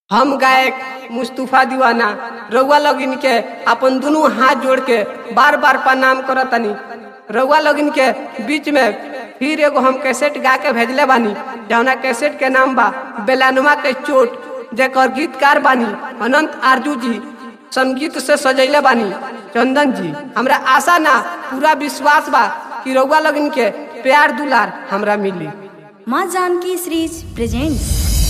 हम गायक मुस्तफा दीवाना रउआ लोगिन के अपन दुनू हाथ जोड़ के बार बार प्रणाम करतनी रउआ लोगिन के बीच में फिर एगो हम कैसेट गा के भेजले बानी जौना कैसेट के नाम बा बेलानुमा के चोट जेकर गीतकार बानी अनंत आरजू जी संगीत से सजैले बानी चंदन जी हमरा आशा ना पूरा विश्वास बा कि रउआ लोगिन के प्यार दुलार हमरा मिली Maa Janki series presents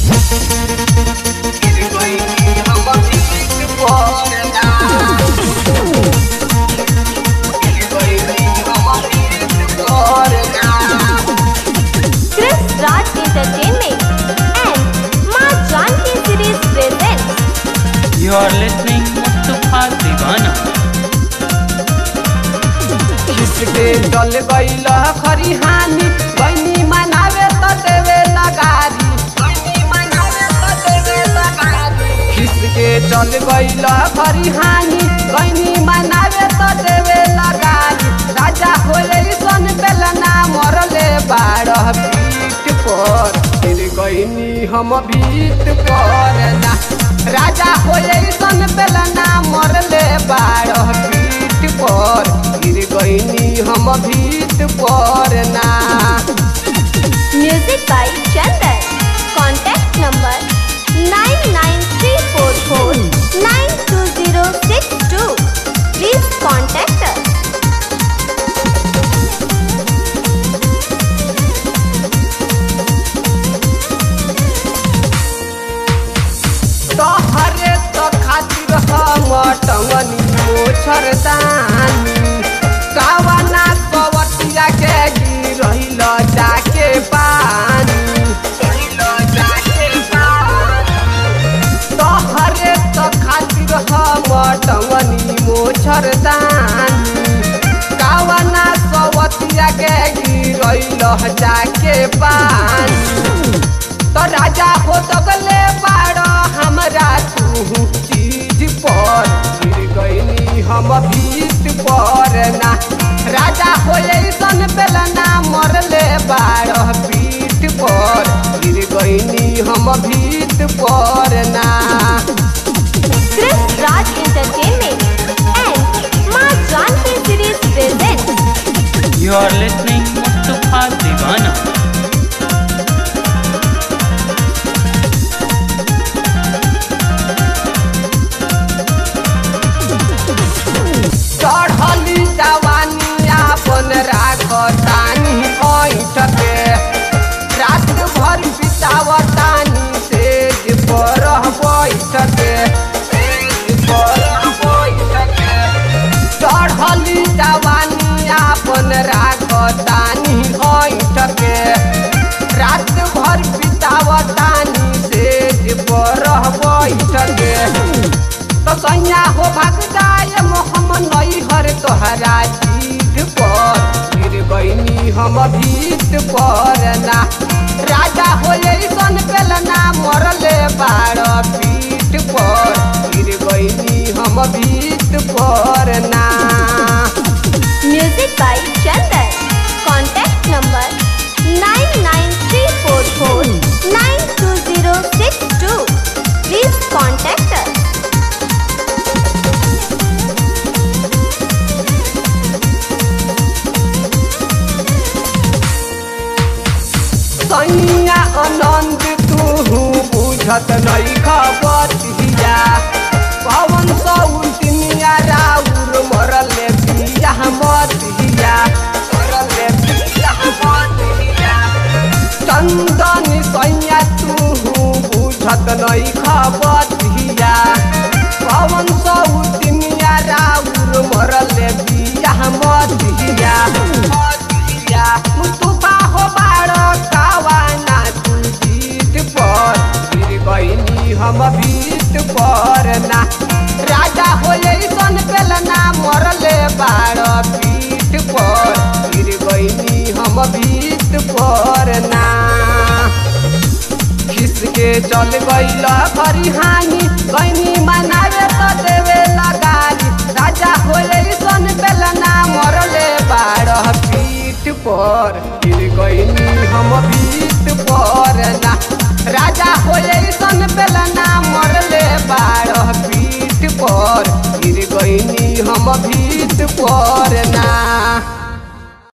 Chris Raj Entertainment and Maa Janki series presents You are listening Mustafa Divana. किसके चल गईल खरी हानि बहनी मनावे तो देवे लगारी किसके चल गईल खरी हानि बहनी मनावे तो देवे लगारी राजा होले सन बेलना मरले बारह पीठ पर फिर गईनी हम भीत पर ना राजा होले सन बेलना मरले बारह पीठ पर गिर गईनी हम भीत पर ना music by Chandan contact number nine nine three four four nine two zero six two please contact अस तोहरे तो खातिर हम टंगनी मोछर दानी कावना कवटिया के गिरहिल जाके पानी तोहरे तो खातिर हम टंगनी मोछर दानी कावना कवटिया के गिरहिल जाके पानी तो राजा हो तगले बाड़ो हमरा तू चीज पर गिर गईनी हम भीत पर ना राजा हो सन बेलना मरले बाड़ो पीठ पर गिर गईनी हम भीत पर ना Chris Raj Entertainment and Maa Janki series presents You are listening Mustafa Divana. चढ़ली जवानी आपन राखतानी ऐठ के रात भर बितावतानी सेज पर बैठ के चढ़ली जवानी आपन राखतानी ऐठ के रात भर बितावतानी सेज पर बैठ के तो सैया हो भाग जाए मोहम्मद नई हर तोहरा जीत पर गिर गईनी हम भीत पर ना राजा हो सन पेलना मरले बार पीठ पर गिर गईनी हम भीत पर ना music by Chandan contact number nine nine three four four nine two zero six two please contact अस सैया आनंद तू बुझत नहीं खबर हिया पवन सौतिनिया राउर मरले पिया मत हिया मरले पिया मत हिया चंदन सैया तू बुझत नहीं खबर हिया पवन सौतिनिया राउर मरले पिया मत हिया मत हिया मुस्तफा हो बाड़ो कावाना तू जीत पर गिर गईनी हम भीत पर ना राजा हो सन पेलना मरले बाड़ो पीठ पर गिर गईनी हम भीत पर ना खिसके चल गईल खरी हानि गईनी मनावे तो देवे लगारी राजा होले सन बेलना मरले बारह पीठ पर गिर गईनी हम भीत पर ना राजा होले सन बेलना मर हम भीत पर